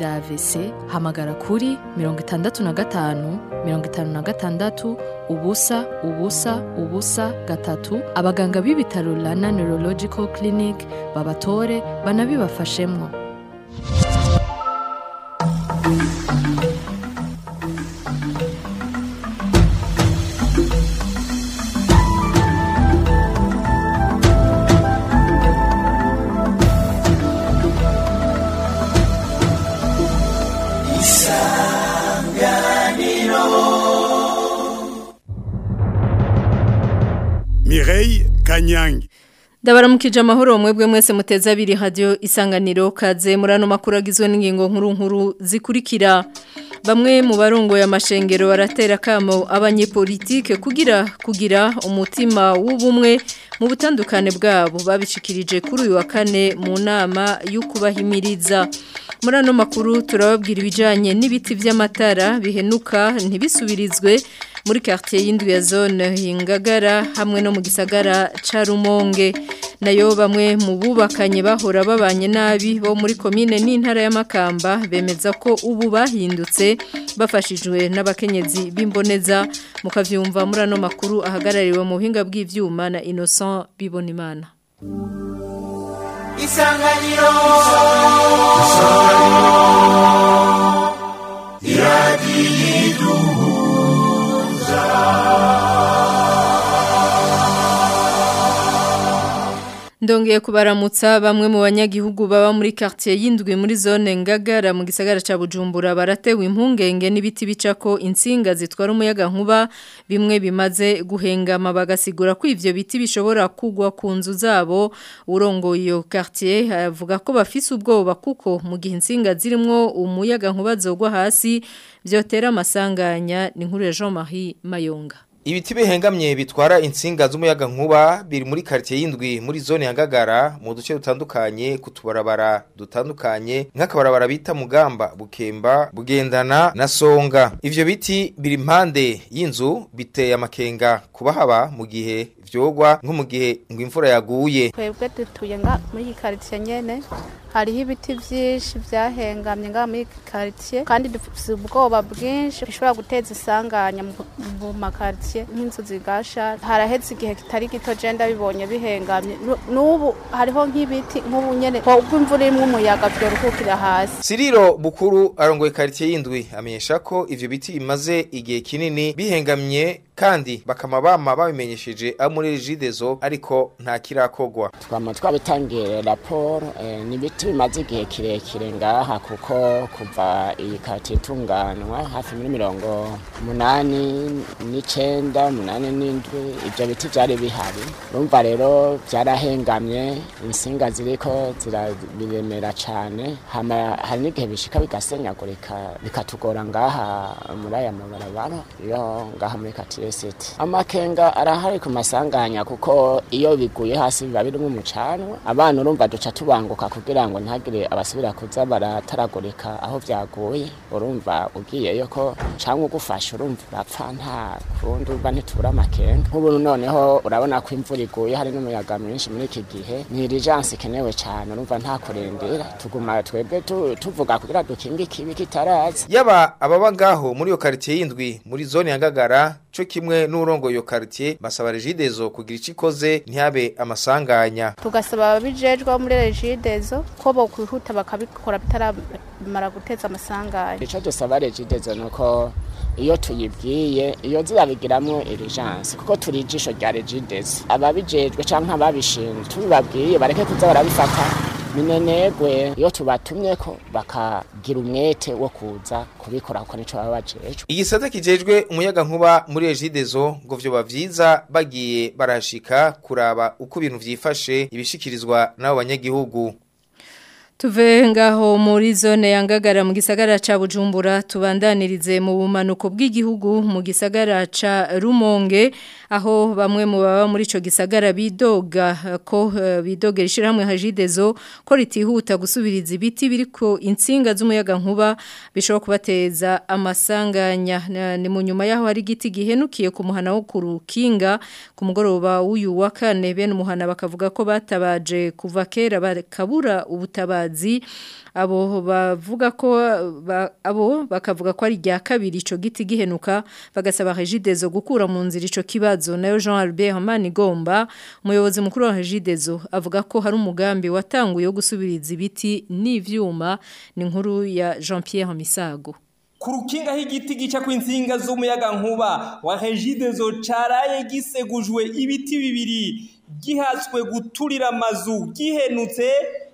vya AVC hamagara kuri mirongo itandatu na gatanu mirongo itanu na gatandatu ubusa ubusa ubusa gatatu abaganga b'ibitaro Rana Neurological Clinic babatore banabibafashemwo Mireille Kanyangi Ndabaramukije amahoro mwebwe mwese muteza abiri radio isanganiro kaze murano makuru agizwe n'ingingo nkuru nkuru zikurikira bamwe mu barongo ya mashengero baratera kamo abanyepolitike kugira kugira umutima w'ubumwe mu butandukane bwabo babishikirije kuri uyu wa kane mu nama y'ukubahimiriza muri ano makuru turababwira ibijanye n'ibiti vy'amatara bihenuka ntibisubirizwe muri quartier y'indwi ya zone hingagara hamwe no mu gisagara ca Rumonge nayo bamwe mu bubakanye bahora babanye nabi bo muri commune n'intara y'amakamba bemeza ko ubu bahindutse bafashijwe n'abakenyezi b'imboneza mukavyumva muri ano makuru ahagarariwe mu buhinga bw'ivyuma na Innocent Bibonimana Isanganiro Ndongeye kubaramutsa bamwe mu banyagihugu baba muri quartier y'indwi muri zone ngagara mu gisagara ca Bujumbura baratewe impungenge n'ibiti bicako insinga zitwara umuyaga nkuba bimwe bimaze guhengama bagasigura ko ivyo biti bishobora kugwa ku nzu zabo urongoye iyo quartier avuga ko bafise ubwoba kuko mu gihe insinga zirimwo umuyaga nkuba zogwa hasi vyotera amasanganya ni nkuru ya Jean-Marie Mayonga Ibiti bihengamye bitwara insinga z'umuyaga nkuba biri muri quartier y'indwi muri zone ya Ngagara mu duce dutandukanye kutubarabara dutandukanye nk'akabarabara bita Mugamba Bukemba Bugendana na Songa ivyo biti biri impande y'inzu biteye amakenga kubahaba mu gihe vyogwa nko mu gihe ngo imvura yaguye twebwe dutuye nga muri iyi karitsiye nyene hariho ibiti vyinshi vyahengamye nga muri iyi karitsiye kandi dufise ubwoba bwinshi bishobora guteza isanganya mu- mu makaritsiye nk'inzu zigasha haraheze igihe kitari gito je ndabibonye bihengamye Nu- n'ubu hariho nk'ibiti nk'ubu nyene ubwo imvura irimwo umuyaga vyorukukira hasi Siriro Bukuru arongoye quartier y'indwi amenyesha ko ivyo biti bimaze igihe kinini bihengamye kandi bakama bama babimenyesheje abo muri Regideso ariko nta kirakogwa twama twabitangiye raporo eh, ni ibiti bimaze igihe kirekire ngaha kuko kuva iyi kati itunganwa hafi muri mirongo umunani n'icenda umunani n'indwi ivyo biti vyari bihari urumva rero vyarahengamye insinga ziriko zirabiremera cane hama hari n'igihe bishika bigasenyagurika bikatugora ngaha muri aya mabarabara iyo ngaha muri kati city amakenga arahari ku masanganya kuko iyo biguye hasi biba birimo umucanwa abana urumva duca tubanguka kugira ngo ntihagire abasubira kuza barataragurika aho vyaguye urumva ugiyeyo ko canke ugufasha urumva urapfa nta kundi urumva ntitubura amakenga nk'ubu noneho urabona ko imvura iguye hari n'umuyaga mwinshi muri iki gihe ni irijansi ikenewe cane urumva nta kurindira tuguma twebwe tu- tuvuga kugira dukinge ikibi kitaraza yaba ababa ngaho muri iyo quartier y'indwi muri zone ya Ngagara co kimwe n'urongoye iyo quartier basaba Regideso kugira ico ikoze ntihabe amasanganya tugasaba ababijejwe bo muri regidezo ko bokwihuta bakabikora bitaramara guteza amasanganya ico dusaba regidezo nuko iyo tuyibwiye iyo zirabigiramwo irijansi kuko turi ijisho rya regidezo ababijejwe canke ababishinzwe tubibabwiye bareke kuza barabifata minenegwe iyo tubatumyeko bakagira umwete wo kuza kubikora kuko nico baba bajejwe igisata kijejwe umuyaga nkuba muri Regideso ngo vyoba vyiza bagiye barashika kuraba uko ibintu vyifashe ibishikirizwa n'abo banyagihugu Tuve ngaho muri zone ya Ngagara mu gisagara ca Bujumbura tubandanirize mu bumanuko bw'igihugu mu gisagara ca Rumonge aho bamwe mu baba muri ico gisagara bidoga eh, ko eh, bidogera ishiramwe hajidezo ko ritihuta gusubiriza ibiti biriko insinga z'umuyaga nkuba bishobora kubateza amasanganya Na- ni mu nyuma yaho hari igiti gihenukiye ku muhana wo kurukinga ku mugoroba w'uyu wa kane bene umuhana bakavuga ko batabaje kuva kera bakabura ubutabazi kazi abo bavuga ko ba, abo bakavuga ko ari rya kabiri ico giti gihenuka bagasaba Regidezo gukura mu nzira ico kibazo nayo Jean Albert Manigomba umuyobozi mukuru wa Regidezo avuga ko hari umugambi watanguye wo gusubiriza ibiti n'ivyuma ni nkuru ya Jean Pierre Misago ku rukinga h'igiti gica kw'insinga z'umuyaga nkuba wa Regidezo caraye gisegujwe ibiti bibiri gihatswe guturira amazu gihenutse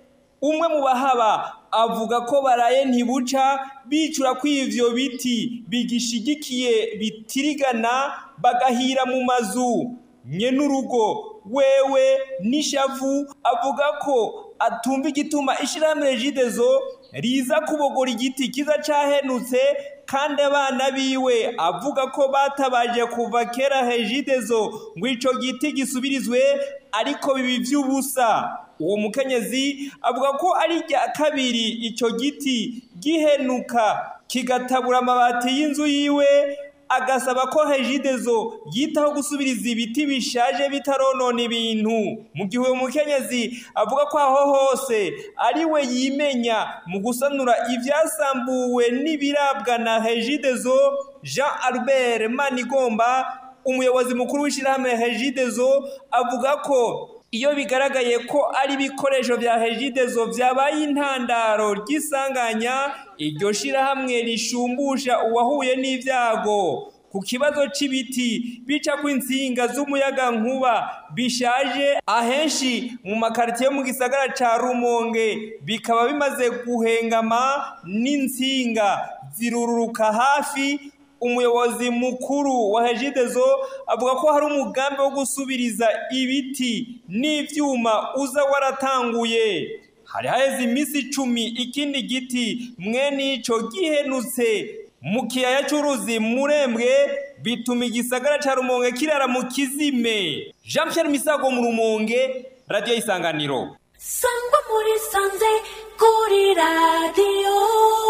umwe mu bahaba avuga ko baraye ntibuca bicura ko ivyo biti bigishigikiye bitirigana bagahira mu mazu nye n'urugo wewe n'ishavu avuga ko atumva igituma ishirahamwe Regidezo riza kubogora igiti kiza cahenutse kandi abana biwe avuga ko batabaje kuva kera Regidezo ngo ico giti gisubirizwe ariko bibi vy'ubusa uwo mukenyezi avuga ko ari rya kabiri icyo giti gihenuka kigatabura amabati y'inzu yiwe agasaba ko Regidezo yitaho gusubiriza ibiti bishaje bitaronona ibintu mu gihe uwo mukenyezi avuga ko aho hose ari we yimenya mu gusanura ibyasambuwe n'ibirabwa na Regidezo Jean Albert Manigomba umuyobozi mukuru w'ishyirahamwe Regidezo avuga ko iyo bigaragaye ko ari ibikoresho bya Regidezo byabaye intandaro ry'isanganya iryo shirahamwe rishumbusha uwahuye n'ibyago ku kibazo c'ibiti bica kw'insinga z'umuyaga nkuba bishaje ahenshi mu makaritiye mu gisagara ca Rumonge bikaba bimaze guhengama n'insinga zirururuka hafi umuyobozi mukuru wa Regidezo avuga ko hari umugambi wo gusubiriza ibiti n'ivyuma uza waratanguye hari haheze iminsi icumi ikindi giti mwene ico gihenutse mu kiyaya c'uruzi murembwe bituma igisagara ca rumonge kirara mu kizime jean pierre misago mu rumonge radiyo isanganiro sangwa muri sanze kuri radiyo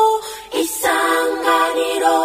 isanganiro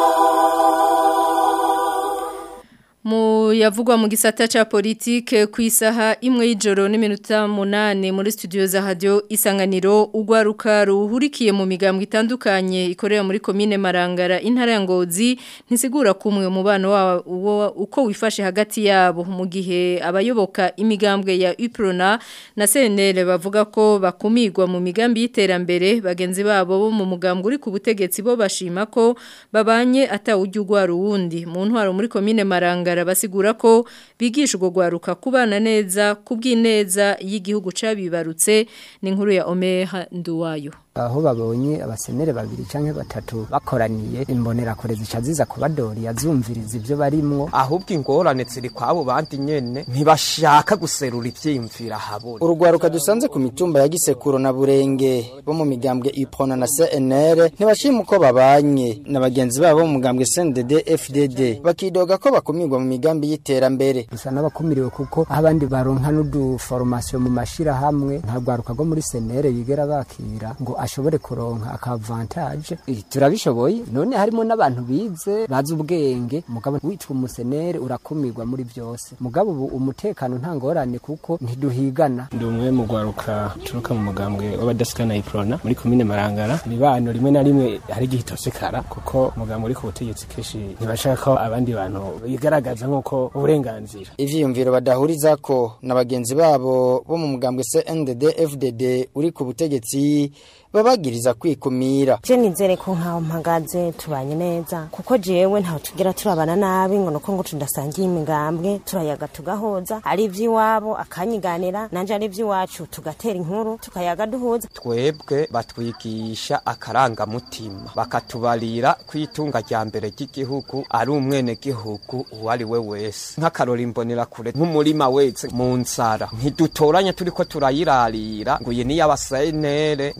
mu yavugwa mu gisata ca politike ku isaha imwe y'ijoro n'iminota munane muri studio za radio isanganiro ugwaruka ruhurikiye mu migambwe itandukanye ikorera muri komine Marangara intara ya Ngozi ntisigura kumwe umubano wa uko wifashe hagati yabo mu gihe abayoboka imigambwe ya UPRONA na CNL bavuga ko bakumigwa mu migambi y'iterambere bagenzi babo bo mu mugambwe uri ku butegetsi bo bashima ko babanye atawujya ugwara uwundi mu ntwaro muri komine Marangara basigura ko bigisha ubwo gwaruka kubana neza kubw'ineza y'igihugu cabibarutse ni inkuru ya Omeha Nduwayo aho babonye abasenere babiri canke batatu bakoraniye imbonera kure zica ziza kubadori yazumviriza ivyo barimwo ahubwo ingorane ziri kwabo bandi nyene ntibashaka guserura ivyiyumvira habona urugwaruka dusanze ku mitumba ya Gisekuro na Burenge bo mu migambwe Ipona na CNR ntibashima uko babanye na bagenzi babo mu mugambwe CNDD FDD bakidoga ko bakumirwa mu migambi y'iterambere gusa n'abakumiriwe kuko aho abandi baronka n'uduforomasiyo mu mashira hamwe nta rwaruka rwo muri CNR yigera bakira ngo ashobore kuronka akavantage turabishoboye none harimo n'abantu bize bazi ubwenge mugabo witwa umusenere urakumirwa muri byose mugabo ubu umutekano nta ngorane kuko ntiduhigana ndi umwe mu rwaruka turuka mu mugambwe w'abadasikana iprona muri komine marangara ibano rimwe na rimwe hari igihe itosekara kuko umugambwe uri ku butegetsi kenshi ntibashaka ko abandi bantu bigaragaza nk'uko uburenganzira ivyiyumviro badahuriza ko na bagenzi babo bo mu mugambwe CNDD FDD uri ku butegetsi babagiriza kwikumira je nizere ko nkaho mpagaze tubanye neza kuko jewe ntaho tugira turabana nabi ngo nuko ngo tudasangiye imigambwe turayaga tugahoza ari ivy'iwabo akanyiganira nanje ari ivy'iwacu tugatera inkuru tukayaga duhuza twebwe batwigisha akarangamutima bakatubarira kwitunga rya mbere ry'igihugu ari umwene gihugu uwo ari we wese nk'akarora imbonera kure nk'umurima wese mu nzara ntidutoranya turiko turayirarira ngo iyi ni y'abasenere ngo iyi ni iya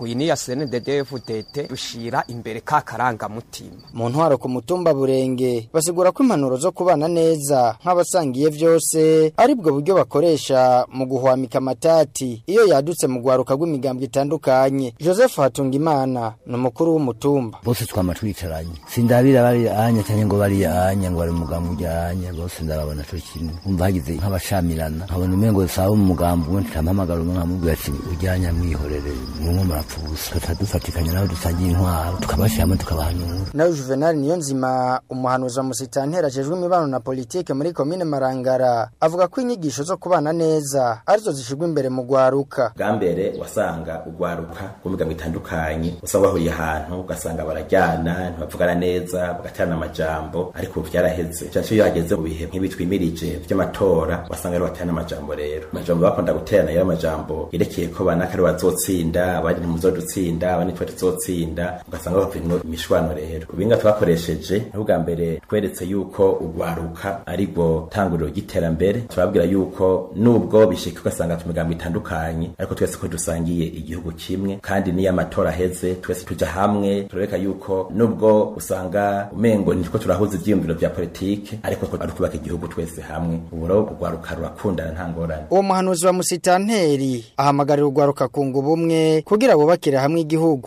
CNDD-FDD dushira imbere ka karangamutima mu ntwaro ku mutumba burenge basigura ko impanuro zo kubana neza nk'abasangiye vyose ari bwo buryo bakoresha mu guhwamika amatati iyo yadutse mu gwaruka rw'imigambwe itandukanye Joseph Hatungimana ni umukuru w'umutumba bose twama twicaranye sindabira bari anya cyane ngo bari anya ngo bari mugambo ujyanye bose ndababona cyo kimwe umva hagize nk'abashamirana nkabona umengo sawa mu mugambo umwe ntampamagara umwe nkamubwira ati ujyanye mwihorere mumwe murapfusa tukadufatikanya nabo dusangiye intwaro tukabashiramo tukabahanura nawe Juvenal niyo nzima umuhanuzi wa musitantera ajejwe imibano na politike muri komine Marangara avuga ko inyigisho zo kubana neza arizo zishigwa imbere mu gwaruka bwa mbere wasanga ugwaruka rw'imigambo itandukanye usanga bahuriye ahantu ugasanga barajyana ntibavugana neza bagaterana amajambo ariko ubu byaraheze cyane iyo hageze mu bihe nk'ibi twimirije by'amatora wasanga ari baterana amajambo rero amajambo bakunda guterana yari amajambo yerekeye ko banaka ari bazotsinda abandi ntimuzodutsinda abandi twe tuzotsinda ugasanga bavuyemo imishwano rero ubinga twakoresheje n'ubwa mbere tweretse yuko ugwaruka ari rwo tanguriro ry'iterambere turababwira yuko nubwo bishika ugasanga tumigambo itandukanye ariko twese ko dusangiye igihugu kimwe kandi niyo amatora aheze twese tuja hamwe turabeka yuko nubwo usanga umengo nitwo turahuza ivyiyumviro vya politike ariko ko ari kubaka igihugu twese hamwe ubu rero ugwaruka rurakundana nta ngorane uwo muhanuzi wa musitanteri ahamagarira ugwaruka kunga ubumwe kugira bubakire hamwe igihugu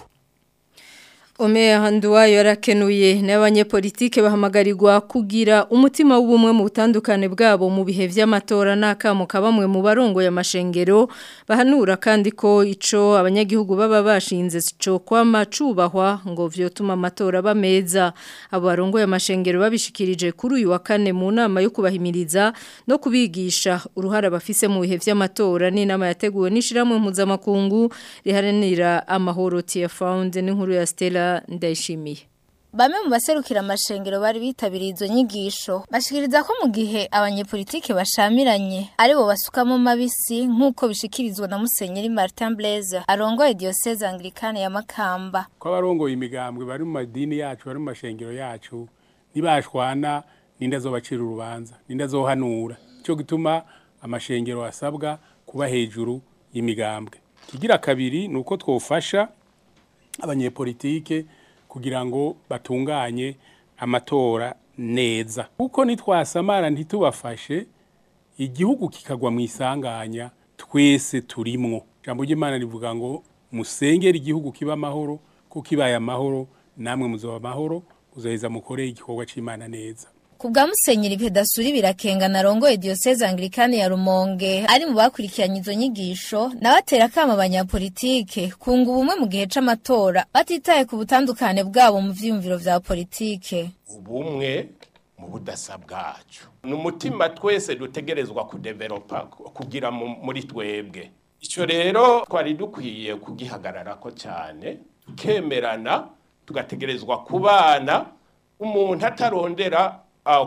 Omea handuwayo yarakenuye n'abanyepolitike bahamagarirwa kugira umutima w'ubumwe mu butandukane bwabo mu bihe vy'amatora n'akamo kabamwe mu barongo ya mashengero bahanura kandi ko ico abanyagihugu baba bashinze cyo kwama cubahwa ngo vyotuma amatora bameza abo barongo ya mashengero babishikirije kuri uyu wa kane mu nama yo kubahimiriza no kubigisha uruhara bafise mu bihe vy'amatora n'inama yateguwe n'ishiramwe mpuzamakungu riharanira amahoro Tia Found n'inkuru ya Stella ndayishimiye Bamwe mu baserukira amashengero bari bitabiriye izo nyigisho bashikiriza ko mu gihe abanyepolitike bashamiranye aribo basukamo mabisi nk'uko bishikirizwa na Musenyeri Martin Blaise arongoye diocese anglikane ya Makamba ko abarongoye imigambwe bari mu madini yacu bari mu mashengero yacu nibashwana ninda zobacira urubanza ninda zohanura cyo gituma amashengero asabwa kuba hejuru y'imigambwe kigira kabiri nuko twofasha abanyepolitike kugira ngo batunganye amatora neza kuko nitwasamara ntitubafashe igihugu kikagwa mu isanganya twese turimwo ijambo ry'imana rivuga ngo musengere igihugu kiba amahoro kuko kibaye amahoro namwe muzoba amahoro muzoheza mukoreye igikorwa c'imana neza Kubwa musenyeri pedasuri birakenga narongoye diocese anglikane ya Rumonge ari mu bakurikiranye izo nyigisho nabatera kama abanyapolitike kunga ubumwe mu gihe c'amatora batitaye ku butandukane bwabo mu vyiyumviro vya politike ubumwe mu budasa bwacu ni umutima twese dutegerezwa kudevelopa kugira muri twebwe icyo rero twari dukwiye kugihagararako cyane tukemerana tugategerezwa kubana umuntu atarondera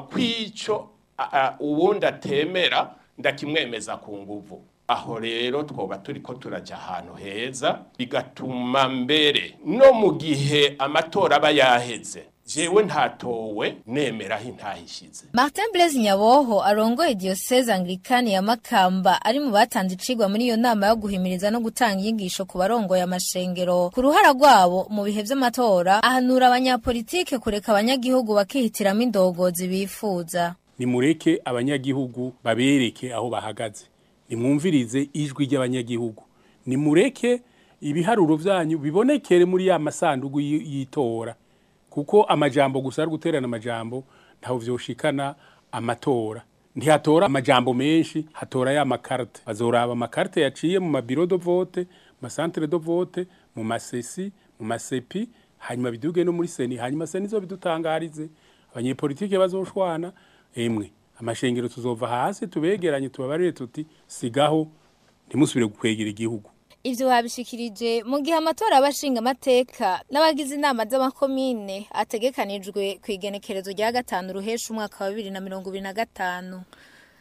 kw'icyo uwundi atemera ndakimwemeza ku nguvu aho rero twoba turi ko turajya ahantu heza bigatuma mbere no mu gihe amatora aba yaheze jewe ntatowe nemeraho intahishyize Martin Blaise Nyaboho arongoye diocese anglikani ya Makamba ari mu batanze icigwa muri iyo nama yo guhimiriza no gutanga inyigisho ku barongoye amashengero ku ruhara rwabo mu bihe vy'amatora ahanura abanyapolitike kureka abanyagihugu bakihitiramo indongozi bifuza nimureke abanyagihugu babereke aho bahagaze nimwumvirize ijwi ry'abanyagihugu nimureke ibiharuro vyanyu bibonekere muri ya masandugu y'itora kuko amajambo gusa ari guterana amajambo ntaho vyoshikana amatora ntihatora amajambo menshi hatora ya makarite bazoraba amakarite yaciye mu mabiro do vote mu centre do vote mu masesi mu masepi hanyuma biduge no muri seni hanyuma seni zo bidutangarize abanyepolitike bazoshwana emwe amashengero tuzova hasi tubegeranye tubabarire tuti sigaho ntimusubire gukwegera igihugu Ivyo babishikirije mu gihe amatora abashinga amateka n'abagize inama z'amakomine ategekanijwe ku igenekerezo rya gatanu ruhesha umwaka wa 2025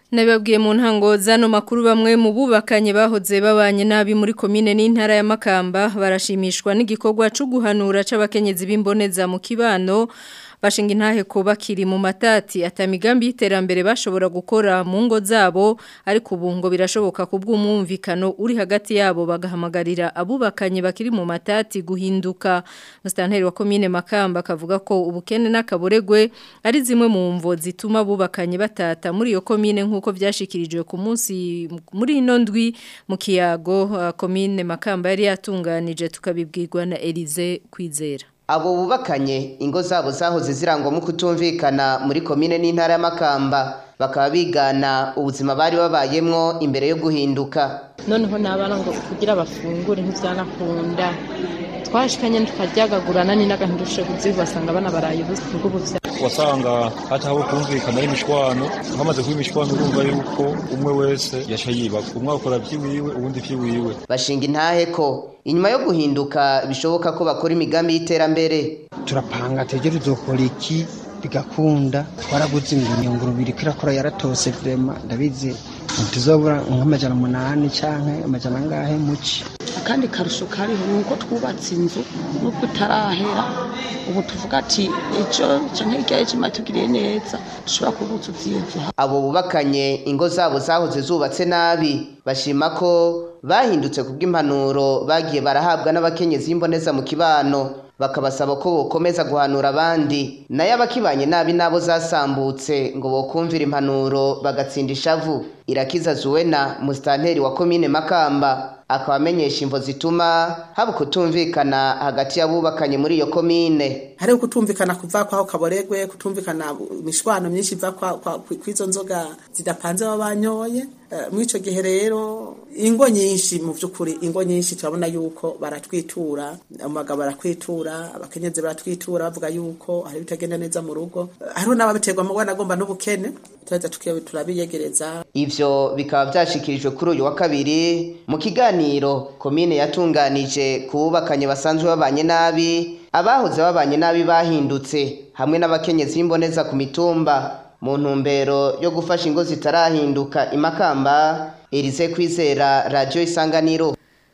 Nababwiye mu ntango zano makuru bamwe mu bubakanye bahoze babanye nabi muri komine n'intara ya Makamba barashimishwa n'igikorwa cyo guhanura c'abakenyezi b'imboneza mu kibano bashinga intahe ko bakiri mu matati atamigambi y'iterambere bashobora gukora mu ngo zabo ariko ubu ngo birashoboka kubw'umwumvikano uri hagati yabo bagahamagarira abubakanye bakiri mu matati guhinduka Mustanteri wa komine Makamba akavuga ko ubukene n'akaboregwe ari zimwe mu mvo zituma abubakanye batata muri iyo komine nk'uko byashikirijwe ku munsi muri ino ndwi mu kiyago uh, komine Makamba yari yatunganije tukabibwirwa na Elize Kwizera abo bubakanye ingo zabo zahoze zirangwamo kutumvikana muri komine n'intara y'amakamba bakaba bigana ubuzima bari babayemwo imbere yo guhinduka noneho n'abana ngo kugira bafungure ntibyanakunda twashikanye tukaryagagurana ni n'agantu dushoboye basanga abana baraye ubusa bw'ubuvya wasanga hataho kumvikana y'imishwano hamaze kuba imishwano urumva yuko umwe wese yasha yiba umwe akora vyiwiwe uwundi vyiwiwe bashinga intahe ko inyuma yo guhinduka bishoboka ko bakora imigambi y'iterambere turapanga tegere uzokora iki bigakunda twaraguze ingurube iriko irakora yaratose vrema ndabizi ntituzobura nk'amajana umunani canke amajana angahe muci akandi karusho kariho ni uko twubatse inzu nubwo itarahera ubu tuvuga ati ejo canke hirya y'ejo imatugiriye neza dushobora kubuzuza iyo nzu abo bubakanye ingo zabo zahoze zubatse nabi bashima ko bahindutse kubw'impanuro bagiye barahabwa n'abakenyezi b'imboneza mu kibano bakabasaba ko bokomeza guhanura abandi nayo abakibanye nabi nabo zasambutse ngo bokumvira impanuro bagatsinda ishavu irakiza zuwena musitanteri wa komine makamba akaba amenyesha imvo zituma haba kutumvikana hagati y'abubakanye muri iyo komine hari kutumvikana kuva kwaho kaboregwe kutumvikana imishwano myinshi iva kw'izo nzoga zidapanze baba banyoye muri icyo gihe rero ingo nyinshi mu by'ukuri ingo nyinshi turabona yuko baratwitura umugabo baratwitura abakenyezi baratwitura bavuga yuko hari ibitagenda neza mu rugo hariho n'ababiterwa mu bwana agomba n'ubukene turahita turabiyegereza ivyo bikaba byashikirijwe kuri uyu wa kabiri mu kiganiro komine yatunganije ku bubakanye basanzwe babanye nabi abahoze babanye nabi bahindutse hamwe n'abakenyezi b'imboneza ku mitumba mu ntumbero yo gufasha ingo zitarahinduka imakamba Elize kwizera radio isanganiro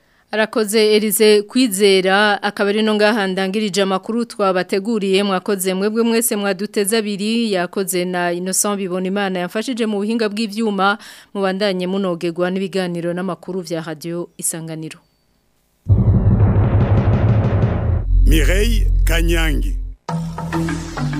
Arakoze Elize kwizera akaba ari no ngaha ndangirije amakuru twabateguriye mwakoze mwebwe mwese mwaduteza abiri yakoze na Innocent bibona imana yamfashije mu buhinga bw'ivyuma mubandanye munogerwa n'ibiganiro n'amakuru vya radio isanganiro Mireille Kanyangi